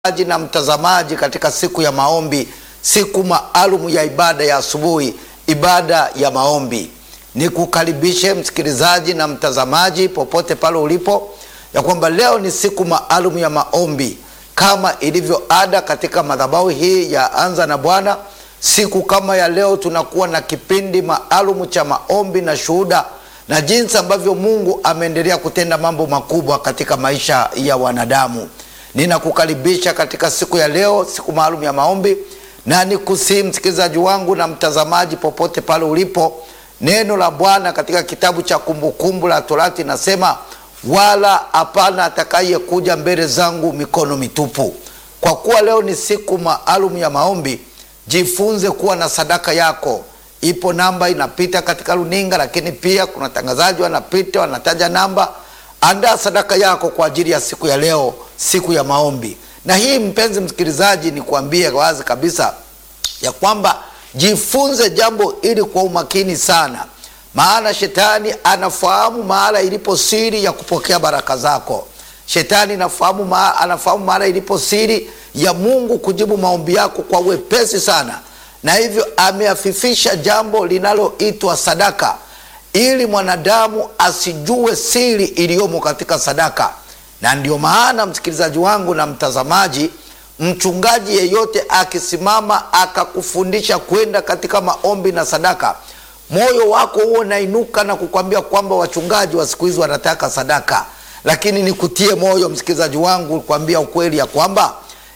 aji na mtazamaji katika siku ya maombi, siku maalum ya ibada ya asubuhi, ibada ya maombi. Nikukaribishe msikilizaji na mtazamaji popote pale ulipo, ya kwamba leo ni siku maalum ya maombi kama ilivyo ada katika madhabahu hii ya Anza na Bwana. Siku kama ya leo tunakuwa na kipindi maalum cha maombi na shuhuda na jinsi ambavyo Mungu ameendelea kutenda mambo makubwa katika maisha ya wanadamu. Ninakukaribisha katika siku ya leo, siku maalum ya maombi, na nikusihi msikilizaji wangu na mtazamaji popote pale ulipo, neno la Bwana katika kitabu cha Kumbukumbu la Torati nasema, wala hapana atakayekuja mbele zangu mikono mitupu. Kwa kuwa leo ni siku maalum ya maombi, jifunze kuwa na sadaka yako. Ipo namba inapita katika runinga, lakini pia kuna tangazaji wanapita wanataja namba. Andaa sadaka yako kwa ajili ya siku ya leo, siku ya maombi. Na hii mpenzi msikilizaji, ni kuambie wazi kabisa ya kwamba jifunze jambo ili kwa umakini sana, maana shetani anafahamu mahala ilipo siri ya kupokea baraka zako. Shetani anafahamu ma, anafahamu mahala ilipo siri ya Mungu kujibu maombi yako kwa wepesi sana, na hivyo ameafifisha jambo linaloitwa sadaka ili mwanadamu asijue siri iliyomo katika sadaka. Na ndio maana msikilizaji wangu na mtazamaji, mchungaji yeyote akisimama akakufundisha kwenda katika maombi na sadaka, moyo wako huo unainuka na kukwambia kwamba wachungaji wa siku hizi wanataka sadaka. Lakini nikutie moyo msikilizaji wangu, kuambia ukweli ya kwamba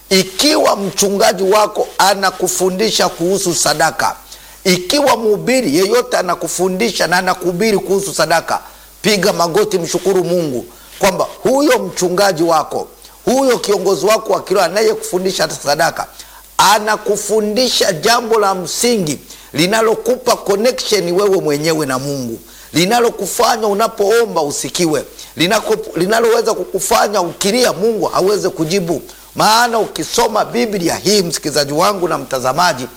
ikiwa mchungaji wako anakufundisha kuhusu sadaka ikiwa mhubiri yeyote anakufundisha na anakuhubiri kuhusu sadaka, piga magoti, mshukuru Mungu kwamba huyo mchungaji wako, huyo kiongozi wako wa kiroho anayekufundisha sadaka, anakufundisha jambo la msingi linalokupa connection wewe mwenyewe na Mungu, linalokufanya unapoomba usikiwe, linaloweza kukufanya ukilia Mungu aweze kujibu. Maana ukisoma Biblia hii, msikilizaji wangu na mtazamaji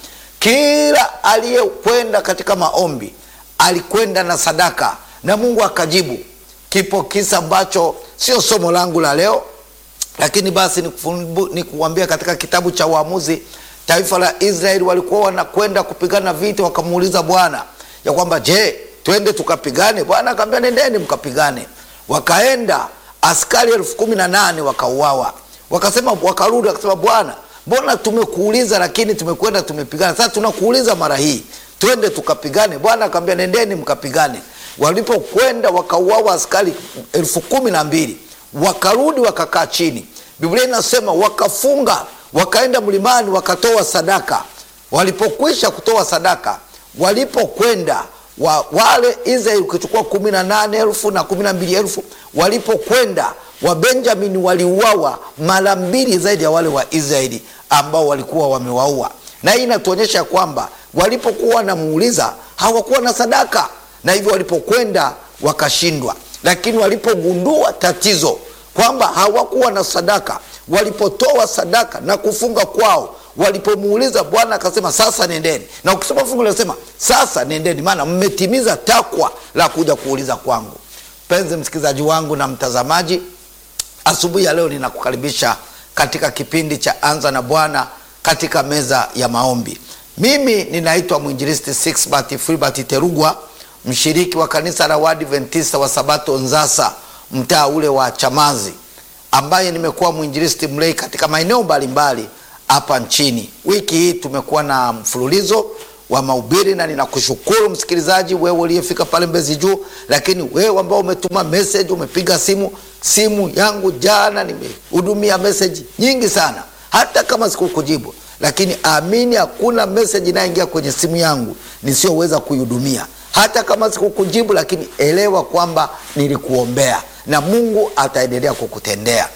kila aliyekwenda katika maombi alikwenda na sadaka na Mungu akajibu. Kipo kisa ambacho sio somo langu la leo, lakini basi nikuambia, katika kitabu cha Waamuzi, taifa la Israeli walikuwa wanakwenda kupigana vita, wakamuuliza Bwana ya kwamba je, twende tukapigane? Bwana akamwambia nendeni mkapigane. Wakaenda, askari elfu kumi na nane wakauawa. Wakasema, wakarudi wakasema, Bwana mbona tumekuuliza lakini tumekwenda tumepigana, sasa tunakuuliza mara hii twende tukapigane. Bwana akamwambia nendeni mkapigane. Walipokwenda wakauawa askari elfu kumi na mbili wakarudi wakakaa chini. Biblia inasema wakafunga, wakaenda mlimani, wakatoa sadaka. Walipokwisha kutoa sadaka, walipokwenda wa, wale Israeli ukichukua kumi na nane elfu na kumi na mbili elfu walipokwenda Wabenjamini waliuawa mara mbili zaidi ya wale wa Israeli ambao walikuwa wamewaua, na hii inatuonyesha kwamba walipokuwa wanamuuliza hawakuwa na sadaka, na hivyo walipokwenda wakashindwa. Lakini walipogundua tatizo kwamba hawakuwa na sadaka, walipotoa sadaka na kufunga kwao, walipomuuliza Bwana akasema sasa nendeni. Na ukisoma fungu linasema sasa nendeni, maana mmetimiza takwa la kuja kuuliza kwangu. Mpenzi msikilizaji wangu na mtazamaji Asubuhi ya leo ninakukaribisha katika kipindi cha Anza na Bwana katika meza ya maombi. Mimi ninaitwa mwinjilisti Sixbert Filbert Terugwa, mshiriki wa kanisa la Waadventista wa Sabato Nzasa, mtaa ule wa Chamazi, ambaye nimekuwa mwinjilisti mlei katika maeneo mbalimbali hapa nchini. Wiki hii tumekuwa na mfululizo wa mahubiri na ninakushukuru msikilizaji, wewe uliyefika pale Mbezi Juu, lakini wewe ambao umetuma message, umepiga simu. Simu yangu jana nimehudumia message nyingi sana, hata kama sikukujibu, lakini amini, hakuna message inayoingia kwenye simu yangu nisiyoweza kuihudumia. Hata kama sikukujibu, lakini elewa kwamba nilikuombea na Mungu ataendelea kukutendea.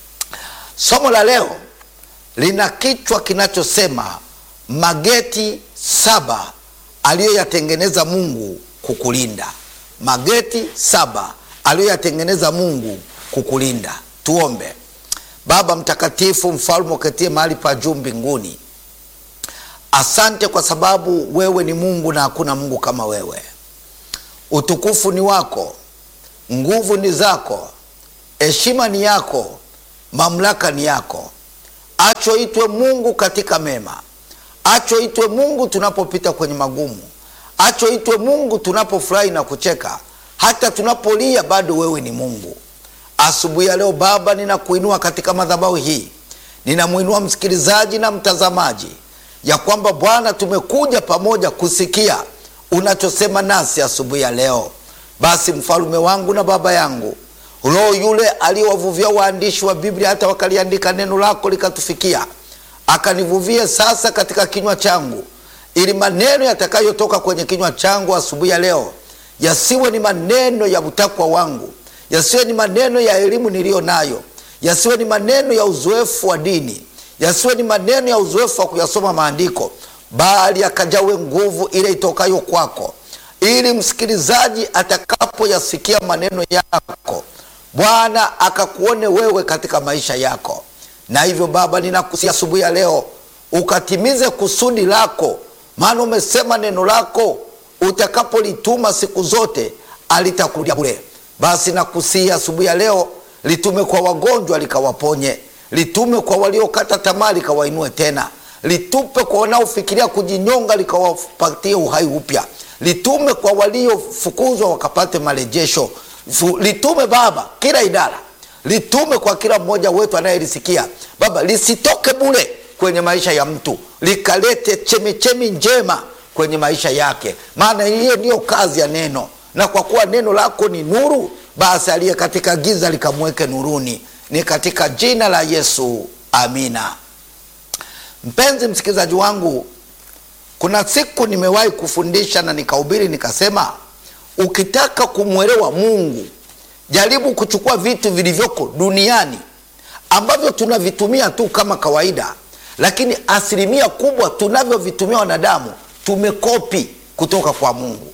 Somo la leo lina kichwa kinachosema mageti saba aliyoyatengeneza Mungu kukulinda. Mageti saba aliyoyatengeneza Mungu kukulinda. Tuombe. Baba mtakatifu, mfalme uketie mahali pa juu mbinguni, asante kwa sababu wewe ni Mungu na hakuna Mungu kama wewe. Utukufu ni wako, nguvu ni zako, heshima ni yako, mamlaka ni yako. achoitwe Mungu katika mema, achoitwe Mungu tunapopita kwenye magumu, achoitwe Mungu tunapofurahi na kucheka, hata tunapolia bado wewe ni Mungu. Asubuhi ya leo Baba, ninakuinua katika madhabahu hii, ninamwinua msikilizaji na mtazamaji, ya kwamba Bwana, tumekuja pamoja kusikia unachosema nasi asubuhi ya leo. Basi mfalume wangu na baba yangu, Roho yule aliyewavuvia waandishi wa Biblia hata wakaliandika neno lako likatufikia, akanivuvie sasa katika kinywa changu, ili maneno yatakayotoka kwenye kinywa changu asubuhi ya leo yasiwe ni maneno ya utakwa wangu, yasiwe ni maneno ya elimu niliyo nayo, yasiwe ni maneno ya uzoefu wa dini, yasiwe ni maneno ya uzoefu wa kuyasoma maandiko, bali akajawe nguvu ile itokayo kwako, ili msikilizaji atakapoyasikia maneno yako Bwana akakuone wewe katika maisha yako. Na hivyo Baba, ninakusia asubuhi ya leo ukatimize kusudi lako, maana umesema neno lako utakapolituma siku zote alitakurudia bure. Basi nakusia asubuhi ya leo litume kwa wagonjwa likawaponye, litume kwa waliokata tamaa likawainue tena, litupe kwa wanaofikiria kujinyonga likawapatie uhai upya, litume kwa waliofukuzwa wakapate marejesho litume Baba kila idara, litume kwa kila mmoja wetu anayelisikia Baba, lisitoke bure kwenye maisha ya mtu, likalete chemichemi njema kwenye maisha yake, maana hiyo ndiyo kazi ya neno. Na kwa kuwa neno lako ni nuru, basi aliye katika giza likamweke nuruni. Ni katika jina la Yesu, amina. Mpenzi msikilizaji wangu, kuna siku nimewahi kufundisha na nikahubiri nikasema Ukitaka kumwelewa Mungu, jaribu kuchukua vitu vilivyoko duniani ambavyo tunavitumia tu kama kawaida, lakini asilimia kubwa tunavyovitumia wanadamu tumekopi kutoka kwa Mungu.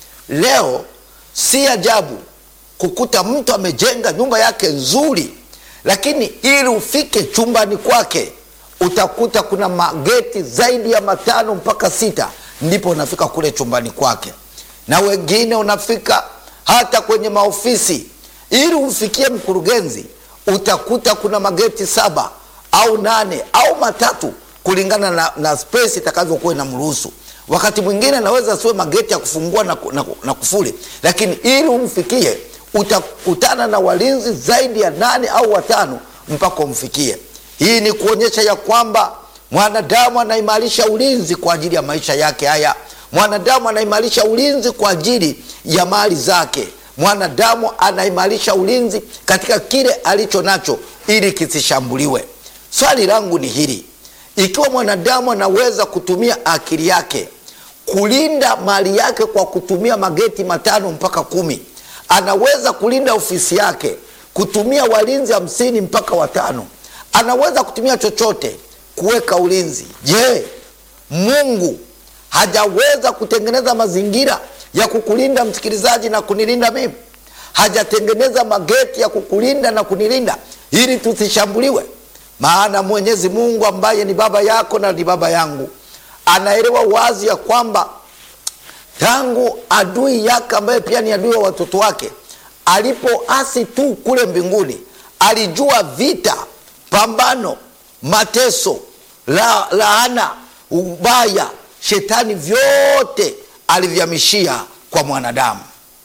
Leo si ajabu kukuta mtu amejenga nyumba yake nzuri, lakini ili ufike chumbani kwake utakuta kuna mageti zaidi ya matano mpaka sita, ndipo unafika kule chumbani kwake na wengine unafika hata kwenye maofisi. Ili umfikie mkurugenzi, utakuta kuna mageti saba au nane au matatu, kulingana na, na space itakavyokuwa inamruhusu. Wakati mwingine anaweza siwe mageti ya kufungua na, na, na kufuli, lakini ili umfikie utakutana na walinzi zaidi ya nane au watano mpaka umfikie. Hii ni kuonyesha ya kwamba mwanadamu anaimarisha ulinzi kwa ajili ya maisha yake haya mwanadamu anaimarisha ulinzi kwa ajili ya mali zake. Mwanadamu anaimarisha ulinzi katika kile alicho nacho ili kisishambuliwe. Swali langu ni hili: ikiwa mwanadamu anaweza kutumia akili yake kulinda mali yake kwa kutumia mageti matano mpaka kumi, anaweza kulinda ofisi yake kutumia walinzi hamsini mpaka watano, anaweza kutumia chochote kuweka ulinzi. Je, Mungu hajaweza kutengeneza mazingira ya kukulinda msikilizaji, na kunilinda mimi? Hajatengeneza mageti ya kukulinda na kunilinda ili tusishambuliwe? Maana Mwenyezi Mungu ambaye ni baba yako na ni baba yangu anaelewa wazi ya kwamba tangu adui yake ambaye pia ni adui wa watoto wake alipoasi tu kule mbinguni, alijua vita, pambano, mateso, la, laana, ubaya Shetani vyote alivyamishia kwa mwanadamu,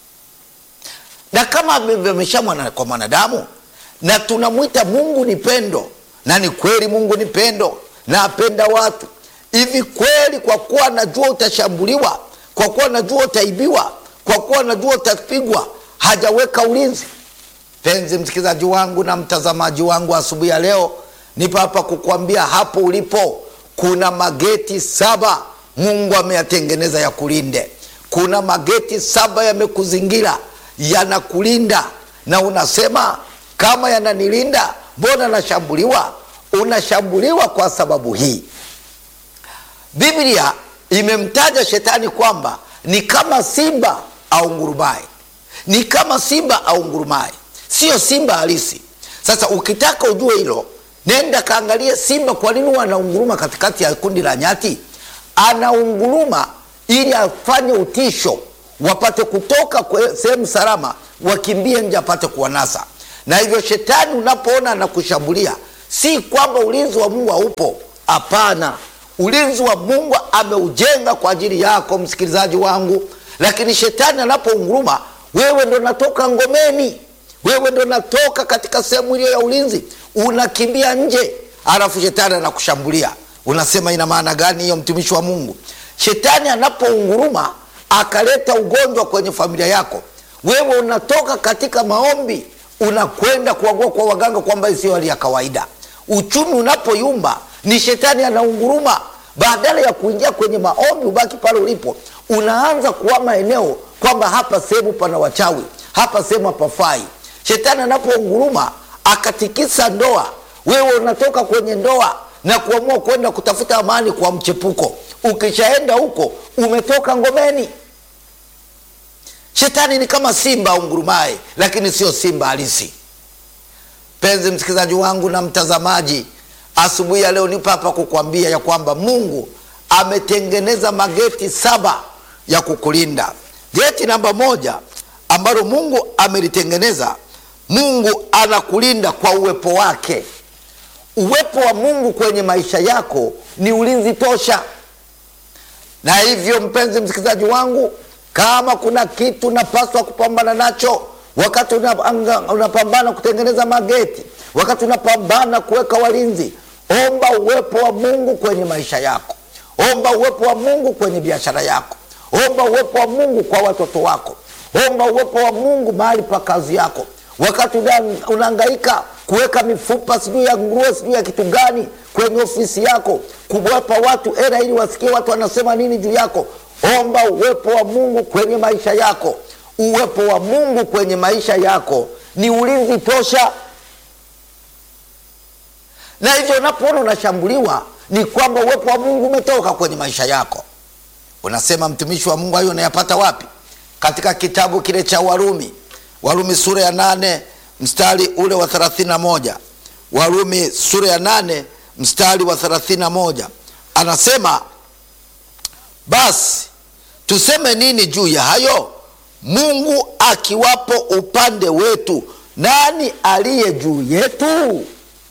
na kama amevyamishia mwana, kwa mwanadamu, na tunamwita Mungu ni pendo, na ni kweli Mungu ni pendo na apenda watu hivi kweli. Kwa kuwa najua utashambuliwa, kwa kuwa najua utaibiwa, kwa kuwa najua utapigwa, hajaweka ulinzi? Penzi msikilizaji wangu na mtazamaji wangu, asubuhi ya leo nipo hapa kukuambia hapo ulipo kuna mageti saba Mungu ameyatengeneza ya kulinde. Kuna mageti saba yamekuzingira yanakulinda, na unasema kama yananilinda, mbona nashambuliwa? Unashambuliwa kwa sababu hii. Biblia imemtaja shetani kwamba ni kama simba au ngurumaye, ni kama simba au ngurumaye, sio simba halisi. Sasa ukitaka ujue hilo, nenda kaangalie simba, kwa nini wanaunguruma katikati ya kundi la nyati? Anaunguruma ili afanye utisho, wapate kutoka sehemu salama, wakimbie nje, apate kuwanasa. Na hivyo shetani unapoona anakushambulia, si kwamba ulinzi wa mungu haupo hapana ulinzi wa mungu ameujenga kwa ajili yako msikilizaji wangu lakini shetani anapounguruma wewe ndo natoka ngomeni wewe ndo natoka katika sehemu iliyo ya ulinzi unakimbia nje alafu shetani anakushambulia unasema ina maana gani hiyo mtumishi wa mungu shetani anapounguruma akaleta ugonjwa kwenye familia yako wewe unatoka katika maombi unakwenda kuagua kwa waganga kwamba isiyo hali ya kawaida uchumi unapoyumba ni shetani anaunguruma badala ya kuingia kwenye maombi ubaki pale ulipo unaanza kuama eneo kwamba hapa sehemu pana wachawi hapa sehemu hapafai shetani anapounguruma akatikisa ndoa wewe unatoka kwenye ndoa na kuamua kwenda kutafuta amani kwa mchepuko ukishaenda huko umetoka ngomeni shetani ni kama simba ungurumaye lakini sio simba halisi penzi msikilizaji wangu na mtazamaji asubuhi ya leo nipo hapa kukwambia ya kwamba mungu ametengeneza mageti saba ya kukulinda geti namba moja ambalo mungu amelitengeneza mungu anakulinda kwa uwepo wake uwepo wa mungu kwenye maisha yako ni ulinzi tosha na hivyo mpenzi msikilizaji wangu kama kuna kitu napaswa kupambana nacho wakati unapambana una kutengeneza mageti wakati unapambana kuweka walinzi omba uwepo wa mungu kwenye maisha yako omba uwepo wa mungu kwenye biashara yako omba uwepo wa mungu kwa watoto wako omba uwepo wa mungu mahali pa kazi yako wakati unaangaika kuweka mifupa sijui ya nguruwe sijui ya kitu gani kwenye ofisi yako kuwapa watu era ili wasikie watu wanasema nini juu yako omba uwepo wa mungu kwenye maisha yako uwepo wa mungu kwenye maisha yako ni ulinzi tosha na hivyo unapoona unashambuliwa ni kwamba uwepo wa mungu umetoka kwenye maisha yako unasema mtumishi wa mungu hayo unayapata wapi katika kitabu kile cha warumi warumi sura ya nane mstari ule wa 31 warumi sura ya nane mstari wa 31 anasema basi tuseme nini juu ya hayo mungu akiwapo upande wetu nani aliye juu yetu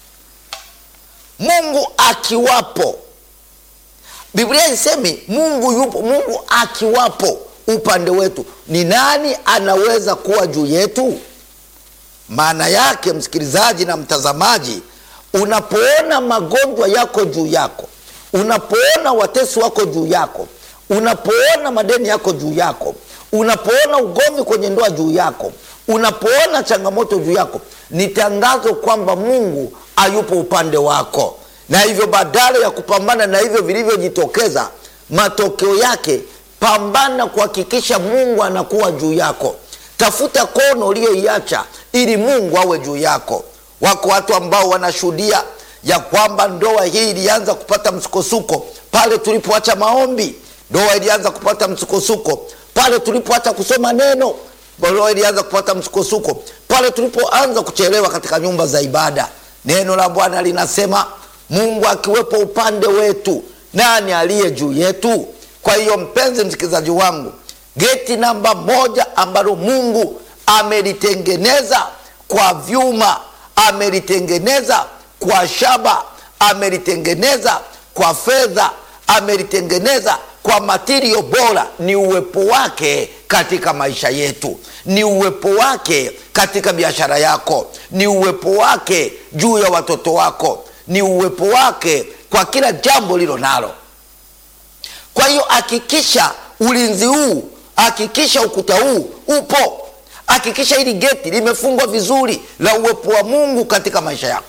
mungu akiwapo biblia isemi mungu yupo mungu akiwapo upande wetu ni nani anaweza kuwa juu yetu maana yake msikilizaji na mtazamaji unapoona magonjwa yako juu yako unapoona watesi wako juu yako unapoona madeni yako juu yako unapoona ugomvi kwenye ndoa juu yako unapoona changamoto juu yako ni tangazo kwamba mungu ayupo upande wako na hivyo badala ya kupambana na hivyo vilivyojitokeza matokeo yake pambana kuhakikisha mungu anakuwa juu yako tafuta kono uliyoiacha ili mungu awe juu yako wako watu ambao wanashuhudia ya kwamba ndoa hii ilianza kupata msukosuko pale tulipoacha maombi ndoa ilianza kupata msukosuko pale tulipoacha kusoma neno ndoa ilianza kupata msukosuko pale tulipoanza kuchelewa katika nyumba za ibada neno la bwana linasema mungu akiwepo upande wetu nani aliye juu yetu kwa hiyo mpenzi msikilizaji wangu geti namba moja ambalo mungu amelitengeneza kwa vyuma amelitengeneza kwa shaba amelitengeneza kwa fedha amelitengeneza kwa matirio bora ni uwepo wake katika maisha yetu ni uwepo wake katika biashara yako ni uwepo wake juu ya watoto wako ni uwepo wake kwa kila jambo lilo nalo kwa hiyo hakikisha ulinzi huu hakikisha ukuta huu upo hakikisha hili geti limefungwa vizuri la uwepo wa mungu katika maisha yako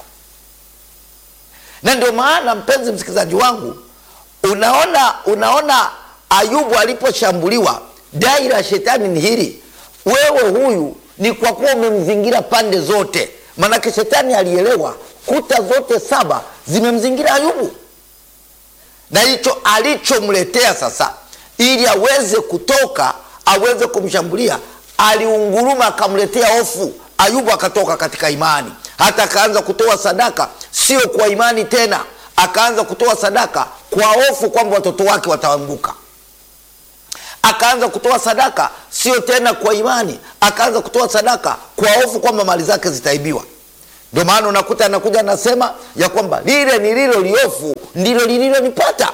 na ndio maana mpenzi msikilizaji wangu unaona unaona ayubu aliposhambuliwa dai la shetani ni hili wewe huyu ni kwa kuwa umemzingira pande zote manake shetani alielewa kuta zote saba zimemzingira ayubu na hicho alichomletea sasa ili aweze kutoka aweze kumshambulia aliunguruma akamletea hofu ayubu akatoka katika imani hata akaanza kutoa sadaka sio kwa imani tena akaanza kutoa sadaka kwa hofu kwamba watoto wake wataanguka akaanza kutoa sadaka sio tena kwa imani akaanza kutoa sadaka kwa hofu kwamba mali zake zitaibiwa Ndio maana unakuta anakuja anasema ya kwamba lile nililo liofu ndilo lililonipata.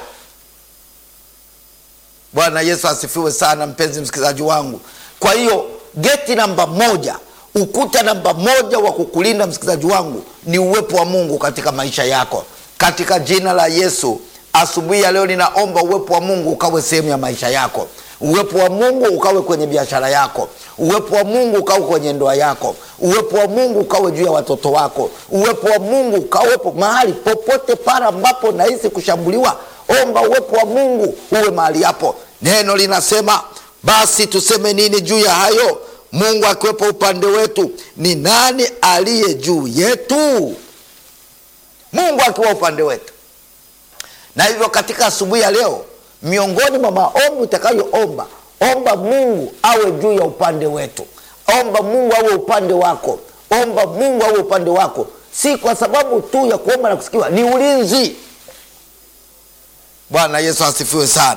Bwana Yesu asifiwe sana, mpenzi msikilizaji wangu. Kwa hiyo geti namba moja, ukuta namba moja wa kukulinda msikilizaji wangu ni uwepo wa Mungu katika maisha yako, katika jina la Yesu. Asubuhi ya leo ninaomba uwepo wa Mungu ukawe sehemu ya maisha yako, uwepo wa Mungu ukawe kwenye biashara yako, uwepo wa Mungu ukawe kwenye ndoa yako, uwepo wa Mungu ukawe juu ya watoto wako, uwepo wa Mungu ukawepo mahali popote pale ambapo nahisi kushambuliwa. Omba uwepo wa Mungu uwe mahali hapo. Neno linasema basi tuseme nini juu ya hayo? Mungu akiwepo upande wetu, ni nani aliye juu yetu? Mungu akiwa upande wetu. Na hivyo katika asubuhi ya leo, miongoni mwa maombi utakayoomba, omba Mungu awe juu ya upande wetu, omba Mungu awe upande wako, omba Mungu awe upande wako, si kwa sababu tu ya kuomba na kusikiwa, ni ulinzi. Bwana Yesu asifiwe sana.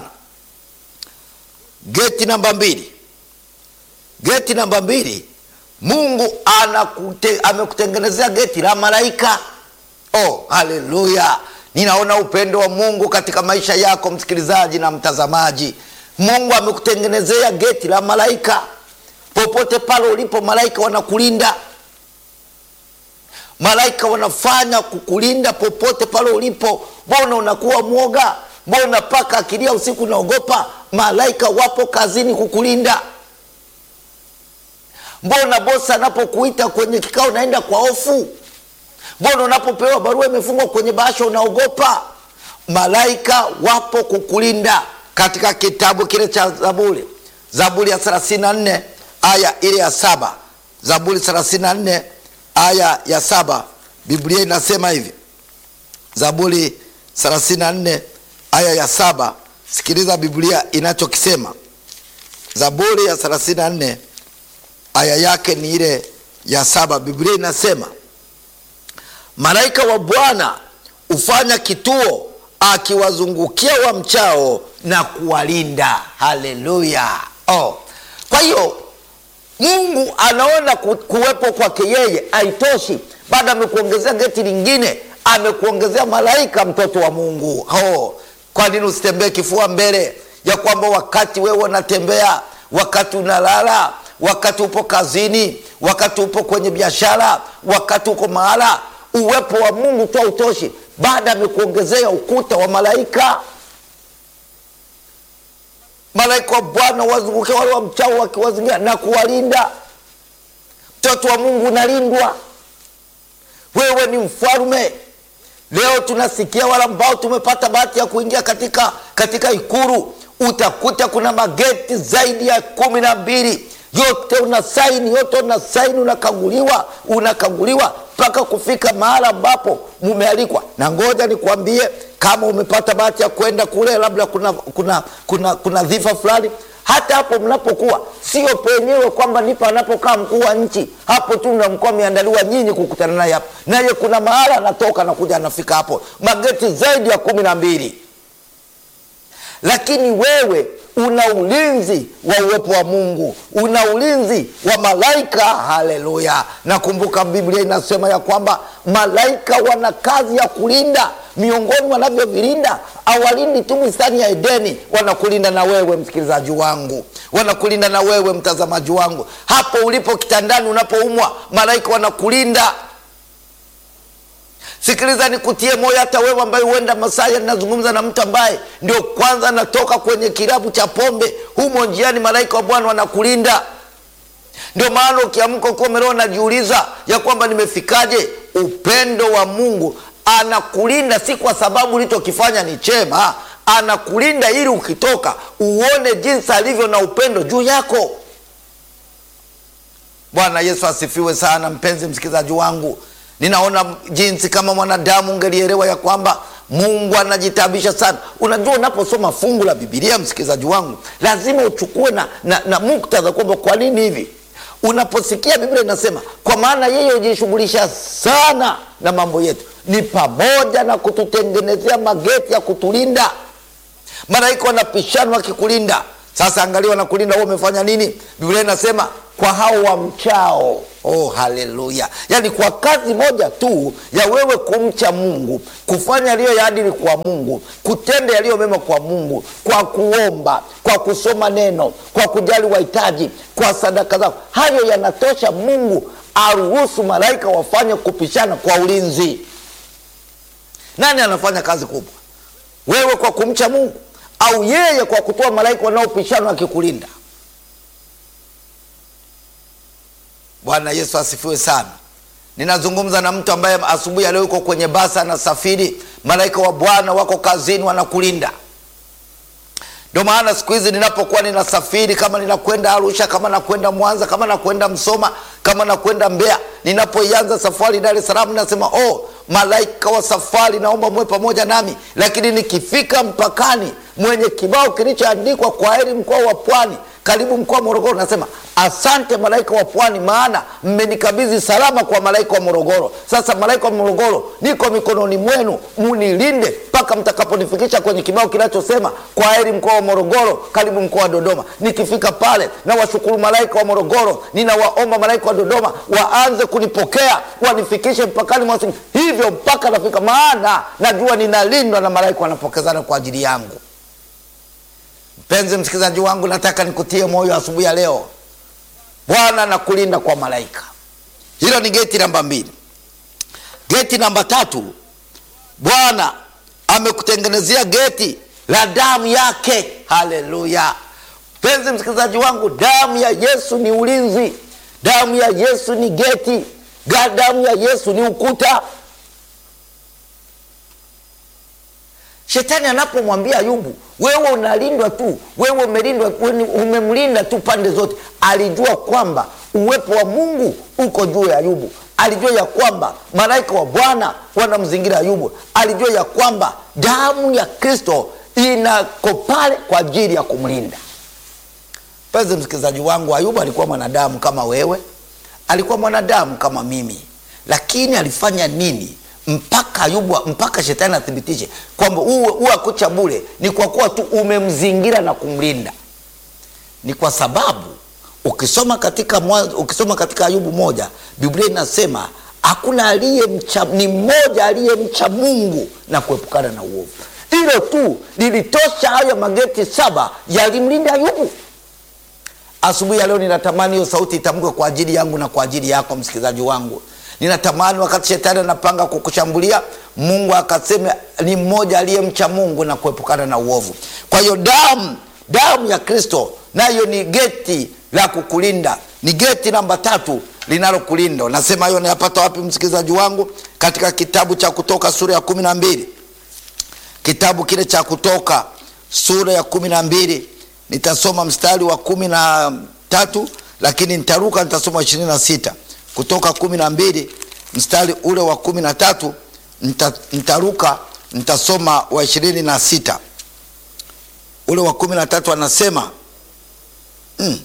Geti namba mbili, geti namba mbili, Mungu anakute, amekutengenezea geti la malaika. Oh, haleluya! Ninaona upendo wa Mungu katika maisha yako msikilizaji na mtazamaji. Mungu amekutengenezea geti la malaika. Popote pale ulipo, malaika wanakulinda, malaika wanafanya kukulinda popote pale ulipo. Mbona unakuwa mwoga? Mbona paka akilia usiku unaogopa? Malaika wapo kazini kukulinda. Mbona bosi anapokuita kwenye kikao unaenda kwa hofu? Mbona unapopewa barua imefungwa kwenye bahasha unaogopa? Malaika wapo kukulinda. Katika kitabu kile cha Zaburi, Zaburi ya 34 aya ile ya saba, Zaburi 34 aya ya saba, Biblia inasema hivi, Zaburi 34 aya ya saba. Sikiliza Biblia inachokisema. Zaburi ya 34 aya yake ni ile ya saba. Biblia inasema malaika wa Bwana hufanya kituo akiwazungukia wamchao na kuwalinda. Haleluya! Oh, kwa hiyo Mungu anaona ku, kuwepo kwake yeye haitoshi, bado amekuongezea geti lingine, amekuongezea malaika, mtoto wa Mungu. Oh, kwa nini usitembee kifua mbele ya kwamba wakati wewe unatembea, wakati unalala, wakati upo kazini, wakati upo kwenye biashara, wakati uko mahala, uwepo wa Mungu tu hautoshi, baada amekuongezea ukuta wa malaika. Malaika wa Bwana wazunguke wale wa mchao wakiwazingira na kuwalinda. Mtoto wa Mungu unalindwa, wewe ni mfalme. Leo tunasikia wale ambao tumepata bahati ya kuingia katika, katika Ikulu, utakuta kuna mageti zaidi ya kumi na mbili yote una saini, yote una saini, unakaguliwa, unakaguliwa mpaka kufika mahala ambapo mumealikwa. Na ngoja nikwambie, kama umepata bahati ya kwenda kule, labda kuna kuna kuna, kuna dhifa fulani, hata hapo mnapokuwa, sio penyewe kwamba nipo anapokaa mkuu wa nchi, hapo tu mnakuwa ameandaliwa nyinyi kukutana naye hapo, naye kuna mahala anatoka anakuja anafika hapo, mageti zaidi ya kumi na mbili lakini wewe una ulinzi wa uwepo wa Mungu, una ulinzi wa malaika. Haleluya! Nakumbuka Biblia inasema ya kwamba malaika wana kazi ya kulinda. Miongoni wanavyovilinda, awalindi tu bustani ya Edeni, wanakulinda na wewe msikilizaji wangu, wanakulinda na wewe mtazamaji wangu, hapo ulipo kitandani, unapoumwa, malaika wanakulinda. Sikiliza, nikutie moyo, hata wewe ambaye huenda Masaya, ninazungumza na mtu ambaye ndio kwanza anatoka kwenye kilabu cha pombe, humo njiani, malaika wa Bwana wanakulinda. Ndio maana ukiamka ukiwa umelewa, najiuliza ya kwamba nimefikaje? Upendo wa Mungu anakulinda, si kwa sababu ulichokifanya ni chema, anakulinda ili ukitoka uone jinsi alivyo na upendo juu yako. Bwana Yesu asifiwe sana, mpenzi msikilizaji wangu. Ninaona jinsi kama mwanadamu ungelielewa ya kwamba Mungu anajitabisha sana. Unajua, unaposoma fungu la Bibilia, msikilizaji wangu, lazima uchukue na, na, na muktadha kwamba kwa nini hivi. Unaposikia Biblia inasema kwa maana yeye hujishughulisha sana na mambo yetu, ni pamoja na kututengenezea mageti ya kutulinda. Malaika wanapishana wakikulinda. Sasa angalia, wanakulinda wewe, umefanya nini? Biblia inasema kwa hao wamchao. Oh, haleluya! Yaani kwa kazi moja tu ya wewe kumcha Mungu, kufanya yaliyo ya adili kwa Mungu, kutenda yaliyo mema kwa Mungu, kwa kuomba, kwa kusoma neno, kwa kujali wahitaji, kwa sadaka zako, hayo yanatosha Mungu aruhusu malaika wafanye kupishana kwa ulinzi. Nani anafanya kazi kubwa, wewe kwa kumcha Mungu au yeye kwa kutoa malaika wanaopishana wakikulinda? Bwana Yesu asifiwe sana. Ninazungumza na mtu ambaye asubuhi ya leo yuko kwenye basi anasafiri, malaika wa Bwana wako kazini wanakulinda. Ndio maana siku hizi ninapokuwa ninasafiri, kama ninakwenda Arusha, kama nakwenda Mwanza, kama nakwenda Msoma, kama nakwenda Mbeya, ninapoianza safari Dar es Salaam, nasema oh, malaika wa safari, naomba muwe pamoja nami. Lakini nikifika mpakani, mwenye kibao kilichoandikwa kwa heri mkoa wa Pwani, karibu mkoa wa Morogoro, nasema asante malaika wa Pwani, maana mmenikabidhi salama kwa malaika wa Morogoro. Sasa malaika wa Morogoro, niko mikononi mwenu, munilinde mpaka mtakaponifikisha kwenye kibao kinachosema kwa heri mkoa wa Morogoro, karibu mkoa wa Dodoma. Nikifika pale, na washukuru malaika wa Morogoro, ninawaomba malaika wa Dodoma waanze kunipokea, wanifikishe mpakani mwa hivyo mpaka nafika, maana najua ninalindwa na malaika wanapokezana kwa ajili yangu. Mpenzi msikilizaji wangu, nataka nikutie moyo asubuhi ya leo. Bwana anakulinda kwa malaika. Hilo ni geti namba mbili. Geti namba tatu, Bwana amekutengenezea geti la damu yake. Haleluya! Mpenzi msikilizaji wangu, damu ya Yesu ni ulinzi, damu ya Yesu ni geti, damu ya Yesu ni ukuta. Shetani anapomwambia Ayubu, wewe unalindwa tu, wewe umelindwa, umemlinda tu pande zote, alijua kwamba uwepo wa Mungu uko juu ya Ayubu. Alijua ya kwamba malaika wa Bwana wanamzingira Ayubu. Alijua ya kwamba damu ya Kristo inako pale kwa ajili ya kumlinda. Mpenzi msikilizaji wangu, Ayubu alikuwa mwanadamu kama wewe, alikuwa mwanadamu kama mimi, lakini alifanya nini mpaka Ayubu, mpaka shetani athibitishe kwamba uwe akucha bure? Ni kwa kuwa tu umemzingira na kumlinda. Ni kwa sababu ukisoma katika mwanzo, ukisoma katika Ayubu moja, Biblia inasema hakuna aliyemcha, ni mmoja aliyemcha Mungu na kuepukana na uovu. Hilo tu lilitosha. Hayo mageti saba yalimlinda Ayubu. Asubuhi ya leo ninatamani hiyo sauti itamkwe kwa ajili yangu na kwa ajili yako msikilizaji wangu. Ninatamani wakati shetani anapanga kukushambulia, Mungu akasema ni mmoja aliyemcha Mungu na kuepukana na uovu. Kwa hiyo damu damu ya Kristo nayo ni geti la kukulinda, ni geti namba tatu linalokulinda. Nasema hiyo nayapata wapi msikilizaji wangu? Katika kitabu cha Kutoka sura ya kumi na mbili kitabu kile cha Kutoka sura ya kumi na mbili nitasoma mstari wa kumi na tatu lakini nitaruka, nitasoma ishirini na sita Kutoka kumi na mbili mstari ule wa kumi na tatu nita, nitaruka nitasoma wa ishirini na sita ule wa kumi na tatu anasema mm,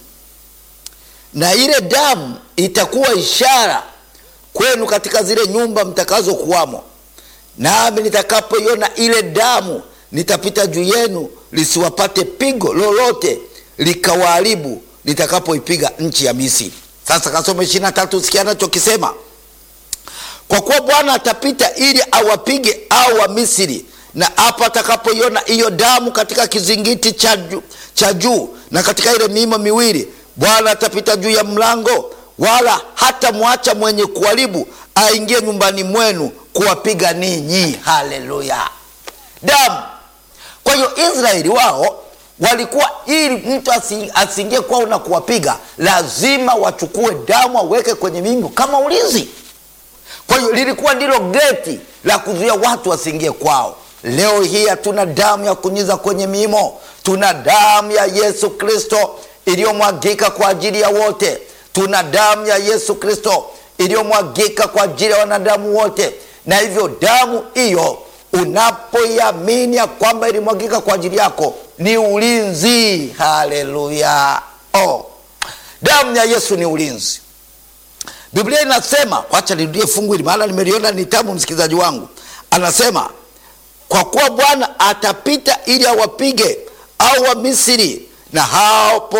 na ile damu itakuwa ishara kwenu katika zile nyumba mtakazo kuwamo, nami nitakapoiona ile damu nitapita juu yenu, lisiwapate pigo lolote likawaharibu nitakapoipiga nchi ya Misri. Sasa kasoma ishirini na tatu, sikia anachokisema kwa kuwa Bwana atapita ili awapige au wa Misri, na hapo atakapoiona hiyo damu katika kizingiti cha juu cha juu na katika ile miimo miwili, Bwana atapita juu ya mlango, wala hata mwacha mwenye kuharibu aingie nyumbani mwenu kuwapiga ninyi. Haleluya! Damu. Kwa hiyo Israeli wao walikuwa ili mtu asiingie kwao na kuwapiga, lazima wachukue damu waweke kwenye mimbo kama ulinzi. Kwa hiyo lilikuwa ndilo geti la kuzuia watu wasiingie kwao. Leo hii hatuna damu ya kunyunyiza kwenye mimo, tuna damu ya Yesu Kristo iliyomwagika kwa ajili ya wote. Tuna damu ya Yesu Kristo iliyomwagika kwa ajili ya wanadamu wote, na hivyo damu hiyo unapoiamini ya kwamba ilimwagika kwa ajili yako ni ulinzi. Haleluya! Oh, damu ya Yesu ni ulinzi. Biblia inasema, wacha nirudie fungu hili maana nimeliona ni tamu, msikilizaji wangu. Anasema kwa kuwa Bwana atapita ili awapige au wa Misri, na hapo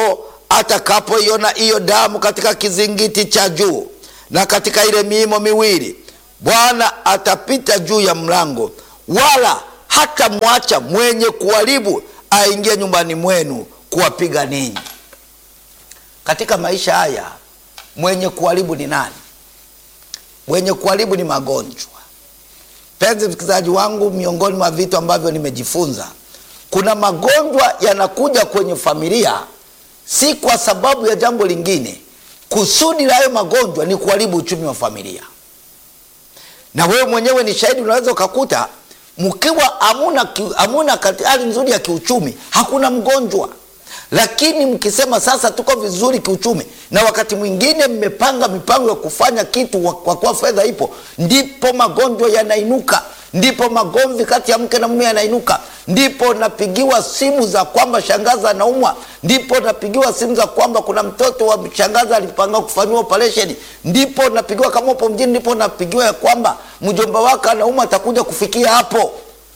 atakapoiona hiyo damu katika kizingiti cha juu na katika ile miimo miwili, Bwana atapita juu ya mlango, wala hatamwacha mwenye kuharibu aingie nyumbani mwenu kuwapiga ninyi. Katika maisha haya mwenye kuharibu ni nani? Mwenye kuharibu ni magonjwa. Penzi msikilizaji wangu, miongoni mwa vitu ambavyo nimejifunza, kuna magonjwa yanakuja kwenye familia si kwa sababu ya jambo lingine. Kusudi la hayo magonjwa ni kuharibu uchumi wa familia, na wewe mwenyewe ni shahidi. Unaweza ukakuta mkiwa hamuna hamuna hali nzuri ya kiuchumi, hakuna mgonjwa, lakini mkisema sasa tuko vizuri kiuchumi, na wakati mwingine mmepanga mipango ya kufanya kitu kwa kuwa fedha ipo, ndipo magonjwa yanainuka ndipo magomvi kati ya mke na mume yanainuka, ndipo napigiwa simu za kwamba shangazi anaumwa, ndipo napigiwa simu za kwamba kuna mtoto wa shangazi alipanga kufanyiwa operesheni, ndipo napigiwa kama upo mjini, ndipo napigiwa ya kwamba mjomba wake anaumwa, atakuja kufikia hapo.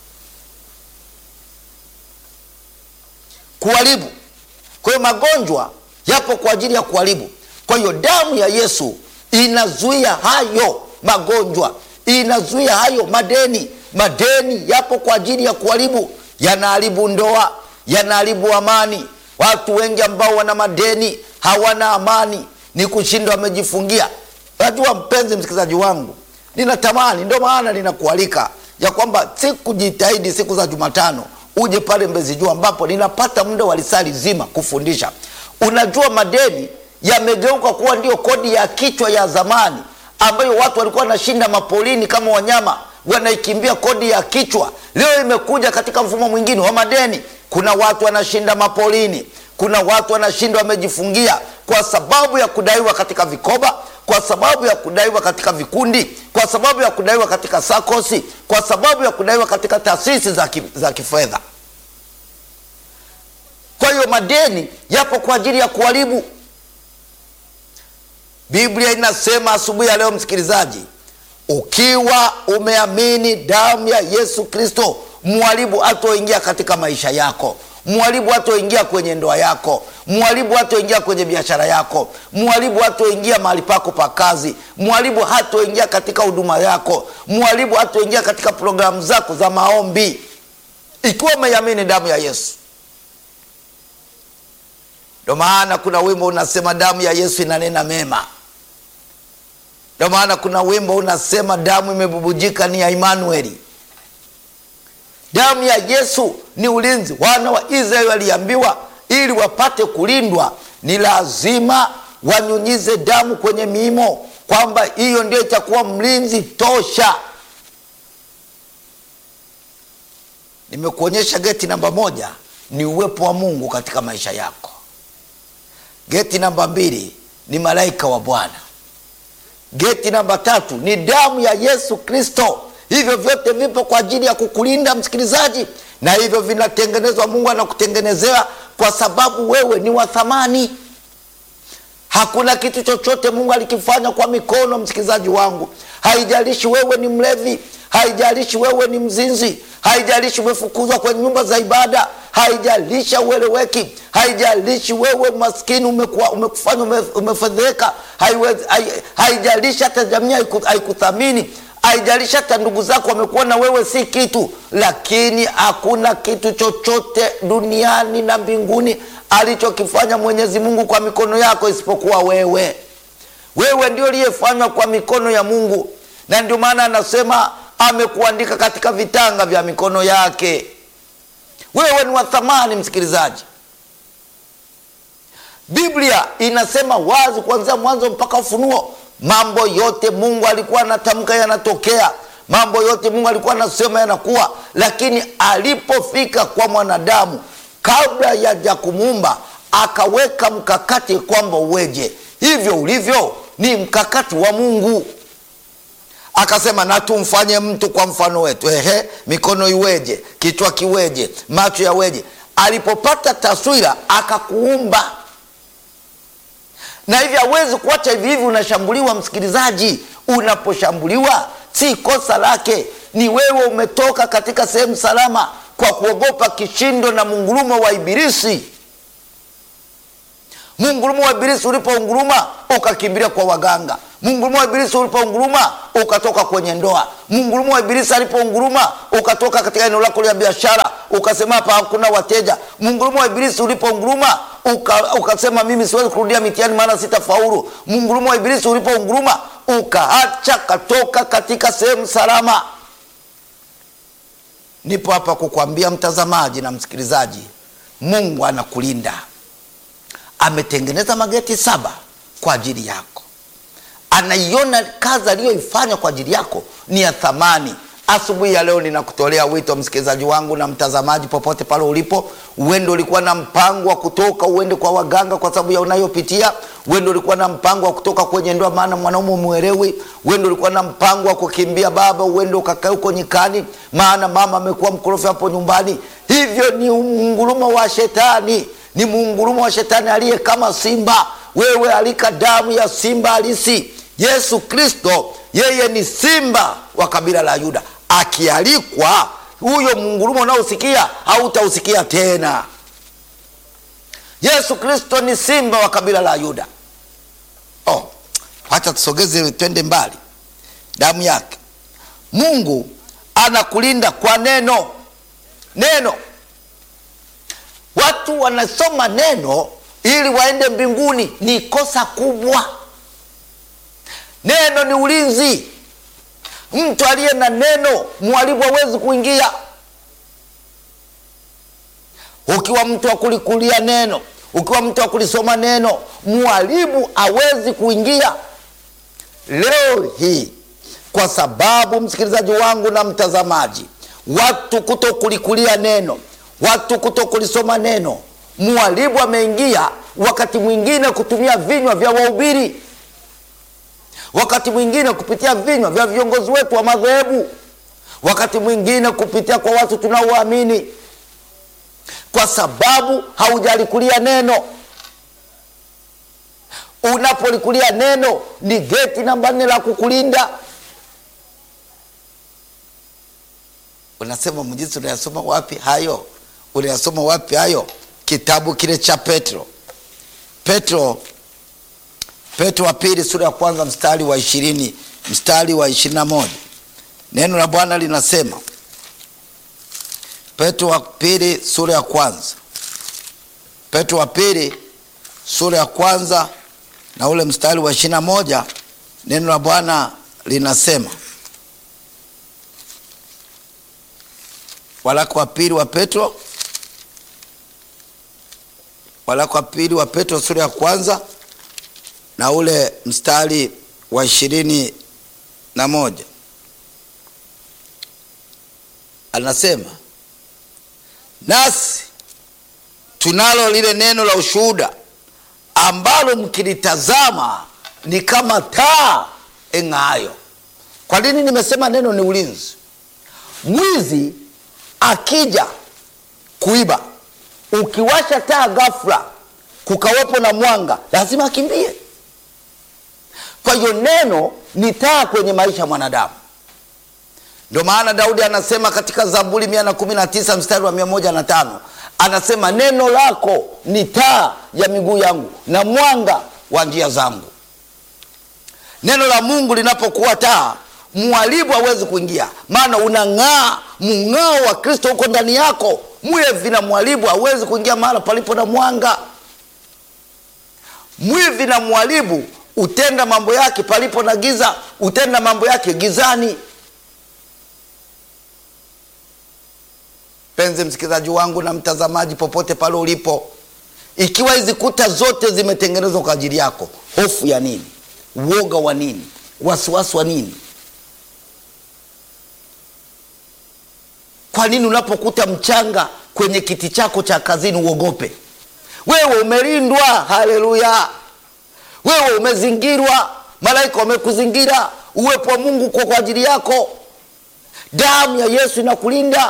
Kuharibu. Kwa hiyo magonjwa yapo kwa ajili ya kuharibu. Kwa hiyo damu ya Yesu inazuia hayo magonjwa inazuia hayo madeni. Madeni yapo kwa ajili ya kuharibu, yanaharibu ndoa, yanaharibu amani. Watu wengi ambao wana madeni hawana amani, ni kushindwa wamejifungia. Najua mpenzi msikilizaji wangu, ninatamani, ndio maana ninakualika ya kwamba siku jitahidi siku za Jumatano uje pale Mbezi Juu, ambapo ninapata muda wa lisali zima kufundisha. Unajua madeni yamegeuka kuwa ndio kodi ya kichwa ya zamani ambayo watu walikuwa wanashinda mapolini kama wanyama wanaikimbia kodi ya kichwa. Leo imekuja katika mfumo mwingine wa madeni. Kuna watu wanashinda mapolini, kuna watu wanashinda wamejifungia kwa sababu ya kudaiwa katika vikoba, kwa sababu ya kudaiwa katika vikundi, kwa sababu ya kudaiwa katika sakosi, kwa sababu ya kudaiwa katika taasisi za, ki, za kifedha. Kwa hiyo madeni yapo kwa ajili ya kuharibu Biblia inasema asubuhi ya leo, msikilizaji, ukiwa umeamini damu ya Yesu Kristo, mharibu hatoingia katika maisha yako, mharibu hatoingia kwenye ndoa yako, mharibu hatoingia kwenye biashara yako, mharibu hatoingia mahali pako pa kazi, mharibu hatoingia katika huduma yako, mharibu hatoingia katika programu zako za maombi, ikiwa umeamini damu ya Yesu. Ndio maana kuna wimbo unasema damu ya Yesu inanena mema. Ndio maana kuna wimbo unasema damu imebubujika ni ya Emanueli. Damu ya Yesu ni ulinzi. Wana wa Israeli waliambiwa ili wapate kulindwa ni lazima wanyunyize damu kwenye miimo, kwamba hiyo ndio itakuwa mlinzi tosha. Nimekuonyesha geti namba moja ni uwepo wa Mungu katika maisha yako. Geti namba mbili ni malaika wa Bwana. Geti namba tatu ni damu ya Yesu Kristo. Hivyo vyote vipo kwa ajili ya kukulinda msikilizaji, na hivyo vinatengenezwa. Mungu anakutengenezea kwa sababu wewe ni wa thamani. Hakuna kitu chochote Mungu alikifanya kwa mikono, msikilizaji wangu. Haijalishi wewe ni mlevi, haijalishi wewe ni mzinzi, haijalishi umefukuzwa kwenye nyumba za ibada, haijalishi ueleweki, haijalishi wewe maskini umekuwa umekufanya ume, umefedheka, haijalishi hata jamii haikuthamini, haijalishi hata ndugu zako wamekuona wewe si kitu, lakini hakuna kitu chochote duniani na mbinguni alichokifanya Mwenyezi Mungu kwa mikono yako isipokuwa wewe. Wewe ndio uliyefanywa kwa mikono ya Mungu, na ndio maana anasema amekuandika katika vitanga vya mikono yake. Wewe ni wa thamani, msikilizaji. Biblia inasema wazi kuanzia Mwanzo mpaka Ufunuo, mambo yote Mungu alikuwa anatamka yanatokea, mambo yote Mungu alikuwa anasema yanakuwa, lakini alipofika kwa mwanadamu, kabla ya kumuumba, akaweka mkakati kwamba uweje. Hivyo ulivyo ni mkakati wa Mungu. Akasema na tumfanye mtu kwa mfano wetu. Ehe, mikono iweje? Kichwa kiweje? Macho yaweje? Alipopata taswira akakuumba, na hivi hawezi kuacha hivi hivi. Unashambuliwa msikilizaji, unaposhambuliwa si kosa lake, ni wewe umetoka katika sehemu salama kwa kuogopa kishindo na mungurumo wa Ibilisi. mungurumo wa ibilisi ulipounguruma ukakimbilia kwa waganga mungurumo wa ibilisi ulipounguruma ukatoka kwenye ndoa mungurumo wa ibilisi alipounguruma ukatoka katika eneo lako la biashara ukasema hapa hakuna wateja mungurumo wa ibilisi ulipounguruma uka, ukasema mimi siwezi kurudia mitihani maana sitafaulu mungurumo wa ibilisi ulipounguruma ukaacha katoka katika sehemu salama nipo hapa kukwambia mtazamaji na msikilizaji mungu anakulinda ametengeneza mageti saba kwa ajili yako anaiona kazi aliyoifanya kwa ajili yako ni ya thamani asubuhi ya leo ninakutolea wito msikilizaji wangu na mtazamaji popote pale ulipo uende ulikuwa na mpango wa kutoka uende kwa waganga kwa sababu ya unayopitia uende ulikuwa na mpango wa kutoka kwenye ndoa maana mwanaume umwelewi uende ulikuwa na mpango wa kukimbia baba uende ukakae huko nyikani maana mama amekuwa mkorofi hapo nyumbani hivyo ni mungurumo wa shetani ni mungurumo wa shetani aliye kama simba wewe alika damu ya simba halisi yesu kristo yeye ni simba wa kabila la yuda akialikwa huyo mungurumo unaosikia hautausikia tena yesu kristo ni simba wa kabila la yuda oh, wacha tusogeze twende mbali damu yake mungu anakulinda kwa neno neno watu wanasoma neno ili waende mbinguni ni kosa kubwa neno ni ulinzi mtu aliye na neno mwalimu hawezi kuingia ukiwa mtu wa kulikulia neno ukiwa mtu wa kulisoma neno mwalimu hawezi kuingia leo hii kwa sababu msikilizaji wangu na mtazamaji watu kuto kulikulia neno watu kuto kulisoma neno mwalimu ameingia wakati mwingine kutumia vinywa vya wahubiri wakati mwingine kupitia vinywa vya viongozi wetu wa madhehebu wakati mwingine kupitia kwa watu tunaowaamini kwa sababu haujalikulia neno unapolikulia neno ni geti namba nne la kukulinda unasema mjisi unayasoma wapi hayo unayasoma wapi hayo kitabu kile cha petro petro petro wa pili sura ya kwanza mstari wa ishirini mstari wa ishirini na moja neno la bwana linasema petro wa pili sura ya kwanza petro wa pili sura ya kwanza na ule mstari wa ishirini na moja neno la bwana linasema walaka wa pili wa petro walaka wa pili wa petro sura ya kwanza na ule mstari wa ishirini na moja anasema nasi tunalo lile neno la ushuhuda ambalo mkilitazama ni kama taa eng'aayo kwa nini nimesema neno ni ulinzi mwizi akija kuiba ukiwasha taa ghafla kukawepo na mwanga lazima akimbie kwa hiyo neno ni taa kwenye maisha ya mwanadamu ndio maana daudi anasema katika zaburi 119 mstari wa 105 anasema neno lako ni taa ya miguu yangu na mwanga wa njia zangu neno la mungu linapokuwa taa mwalimu hawezi kuingia maana unang'aa mng'ao wa kristo huko ndani yako mwivi na mwalimu hawezi kuingia mahala palipo na mwanga mwivi na mwalimu utenda mambo yake palipo na giza utenda mambo yake gizani penzi msikilizaji wangu na mtazamaji popote pale ulipo ikiwa hizi kuta zote zimetengenezwa kwa ajili yako hofu ya nini uoga wa nini wasiwasi wa nini kwa nini unapokuta mchanga kwenye kiti chako cha kazini uogope wewe umelindwa haleluya wewe umezingirwa malaika wamekuzingira uwepo wa mungu kwa kwa ajili yako damu ya yesu inakulinda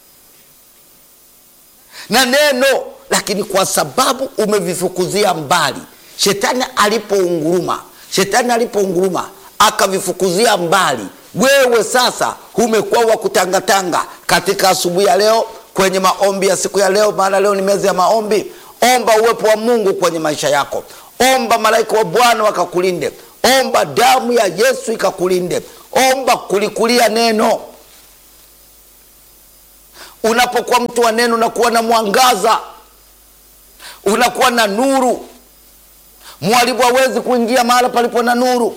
na neno lakini kwa sababu umevifukuzia mbali shetani alipounguruma shetani alipounguruma akavifukuzia mbali wewe sasa umekuwa wa kutangatanga katika asubuhi ya leo kwenye maombi ya siku ya leo maana leo ni meza ya maombi omba uwepo wa mungu kwenye maisha yako omba malaika wa bwana wakakulinde omba damu ya yesu ikakulinde omba kulikulia neno unapokuwa mtu wa neno unakuwa na mwangaza unakuwa na nuru mwalimu hawezi kuingia mahala palipo na nuru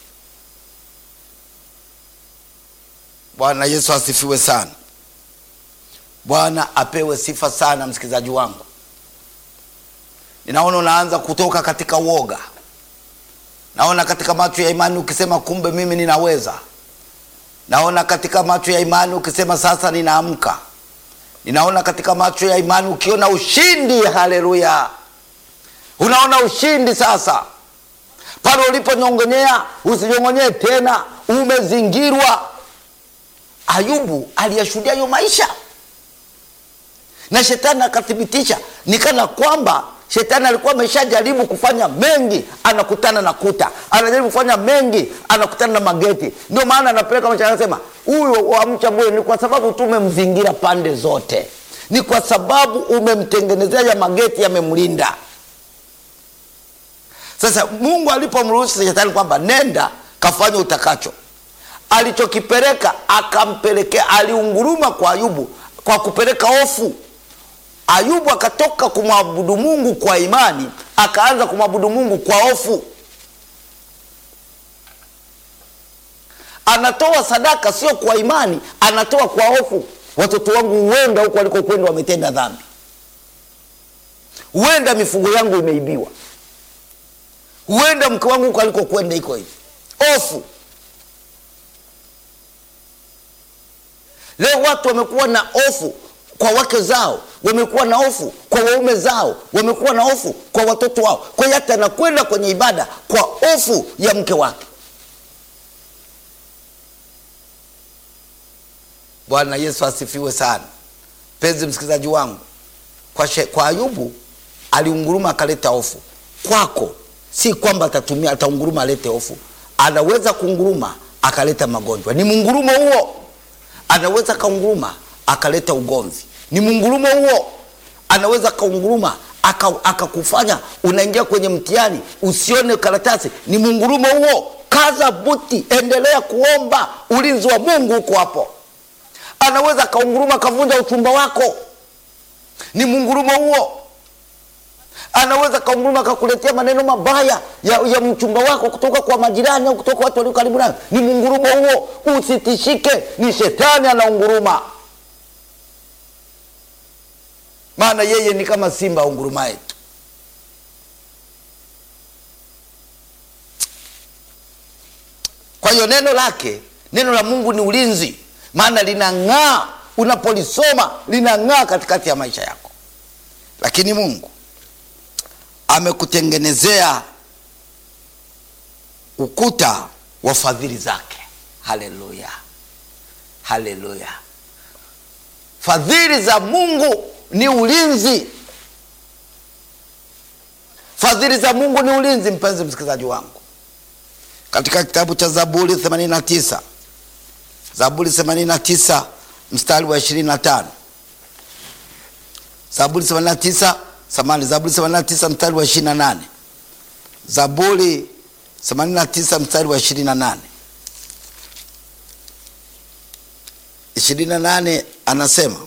bwana yesu asifiwe sana bwana apewe sifa sana msikilizaji wangu ninaona unaanza kutoka katika uoga naona katika macho ya imani ukisema kumbe mimi ninaweza naona katika macho ya imani ukisema sasa ninaamka ninaona katika macho ya imani ukiona ushindi haleluya unaona ushindi sasa pale uliponyongonyea usinyongonyee tena umezingirwa ayubu aliyashuhudia hiyo maisha na shetani akathibitisha nikana kwamba shetani alikuwa ameshajaribu kufanya mengi anakutana na kuta anajaribu kufanya mengi anakutana na mageti ndio maana anapeleka maisha anasema huyo wamcha bure ni kwa sababu tu umemzingira pande zote ni kwa sababu umemtengenezea ya mageti yamemlinda sasa mungu alipomruhusu shetani kwamba nenda kafanya utakacho alichokipeleka akampelekea aliunguruma kwa ayubu kwa kupeleka hofu ayubu akatoka kumwabudu mungu kwa imani akaanza kumwabudu mungu kwa hofu anatoa sadaka sio kwa imani anatoa kwa hofu watoto wangu huenda huko walikokwenda wametenda dhambi huenda mifugo yangu imeibiwa huenda mke wangu huko alikokwenda iko hivi hofu leo watu wamekuwa na hofu kwa wake zao wamekuwa na hofu kwa waume zao wamekuwa na hofu kwa watoto wao kwa hiyo hata anakwenda kwenye ibada kwa hofu ya mke wake bwana yesu asifiwe sana penzi msikilizaji wangu kwa, she, kwa ayubu aliunguruma akaleta hofu kwako si kwamba atatumia ataunguruma alete hofu anaweza kunguruma akaleta magonjwa ni mungurumo huo anaweza kaunguruma akaleta ugomvi ni mungurumo huo anaweza kaunguruma akakufanya aka unaingia kwenye mtihani usione karatasi ni mungurumo huo kaza buti endelea kuomba ulinzi wa mungu huko hapo anaweza kaunguruma akavunja uchumba wako ni mungurumo huo anaweza kaunguruma akakuletea maneno mabaya ya, ya mchumba wako kutoka kwa majirani au kutoka watu walio karibu nayo ni mungurumo huo usitishike ni shetani anaunguruma maana yeye ni kama simba aungurumaye tu kwa hiyo neno lake neno la mungu ni ulinzi maana linang'aa unapolisoma linang'aa katikati ya maisha yako lakini mungu amekutengenezea ukuta wa fadhili zake haleluya haleluya fadhili za mungu ni ulinzi fadhili za mungu ni ulinzi mpenzi msikilizaji wangu katika kitabu cha zaburi 89 zaburi 89 mstari wa 25 zaburi 89 samani zaburi 89 mstari wa 28 zaburi 89 mstari wa 28 28 anasema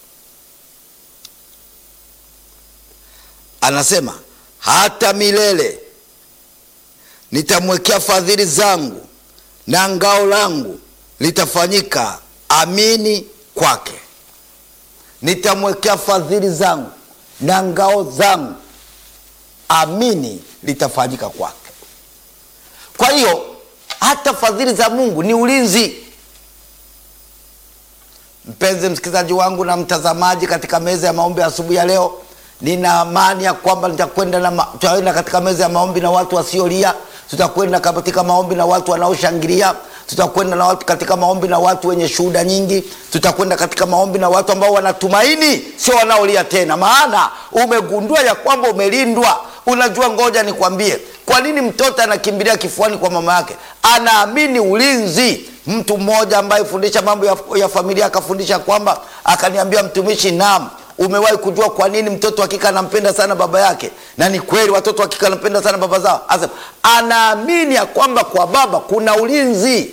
anasema hata milele nitamwekea fadhili zangu na ngao langu litafanyika amini kwake nitamwekea fadhili zangu na ngao zangu amini litafanyika kwake kwa hiyo hata fadhili za mungu ni ulinzi mpenzi msikilizaji wangu na mtazamaji katika meza ya maombi ya asubuhi ya leo nina amani ya kwamba nitakwenda na ma- tutaenda katika meza ya maombi na watu wasiolia tutakwenda katika maombi na watu wanaoshangilia tutakwenda na watu katika maombi na watu wenye shuhuda nyingi tutakwenda katika maombi na watu ambao wanatumaini sio wanaolia tena maana umegundua ya kwamba umelindwa unajua ngoja nikwambie kwa nini mtoto anakimbilia kifuani kwa mama yake anaamini ulinzi mtu mmoja ambaye fundisha mambo ya, ya familia akafundisha kwamba akaniambia mtumishi naam umewahi kujua kwa nini mtoto wa kike anampenda sana baba yake na ni kweli watoto wa kike anampenda sana baba zao Asema, anaamini ya kwamba kwa baba kuna ulinzi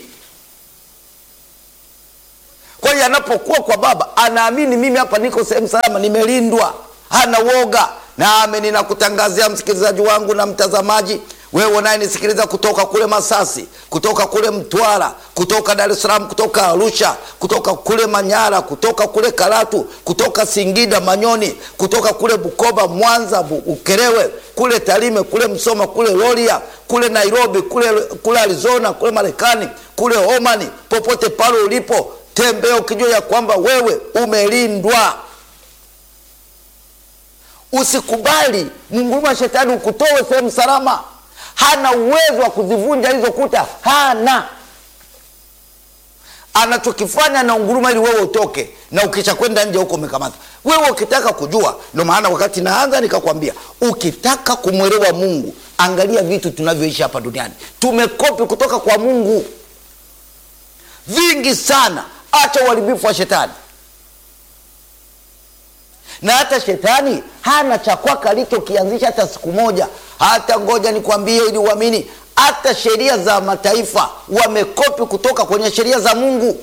kwa hiyo anapokuwa kwa baba anaamini mimi hapa niko sehemu salama nimelindwa hana woga nami ninakutangazia msikilizaji wangu na mtazamaji wewe unayenisikiliza kutoka kule masasi kutoka kule mtwara kutoka dar es salaam kutoka arusha kutoka kule manyara kutoka kule karatu kutoka singida manyoni kutoka kule bukoba mwanza Bu- ukerewe kule tarime kule msoma kule loria kule nairobi kule, kule arizona kule marekani kule omani popote pale ulipo tembea ukijua ya kwamba wewe umelindwa usikubali mnguruma wa shetani ukutoe sehemu salama hana uwezo wa kuzivunja hizo kuta hana anachokifanya na unguruma ili wewe utoke na ukisha kwenda nje huko umekamata wewe ukitaka kujua ndio maana wakati naanza nikakwambia ukitaka kumwelewa mungu angalia vitu tunavyoishi hapa duniani tumekopi kutoka kwa mungu vingi sana acha uharibifu wa shetani na hata shetani hana cha kwake alichokianzisha hata siku moja hata ngoja nikwambie ili uamini hata sheria za mataifa wamekopi kutoka kwenye sheria za mungu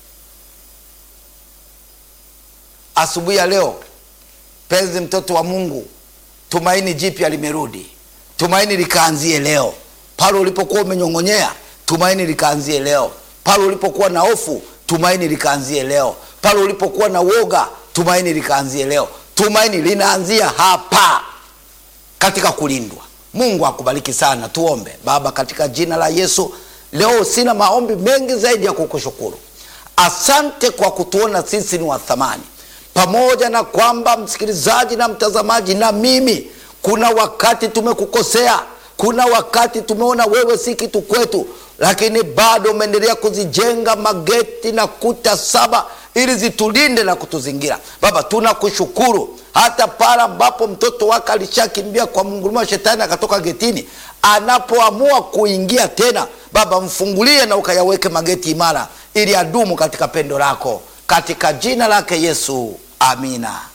asubuhi ya leo penzi mtoto wa mungu tumaini jipya limerudi tumaini likaanzie leo pale ulipokuwa umenyong'onyea tumaini likaanzie leo pale ulipokuwa na hofu tumaini likaanzie leo pale ulipokuwa na woga tumaini likaanzie leo tumaini linaanzia hapa katika kulindwa mungu akubariki sana tuombe baba katika jina la yesu leo sina maombi mengi zaidi ya kukushukuru asante kwa kutuona sisi ni wa thamani pamoja na kwamba msikilizaji na mtazamaji na mimi kuna wakati tumekukosea kuna wakati tumeona wewe si kitu kwetu lakini bado umeendelea kuzijenga mageti na kuta saba ili zitulinde na kutuzingira baba tunakushukuru hata pale ambapo mtoto wake alishakimbia kwa mnguruma wa shetani akatoka getini anapoamua kuingia tena baba mfungulie na ukayaweke mageti imara ili adumu katika pendo lako katika jina lake yesu amina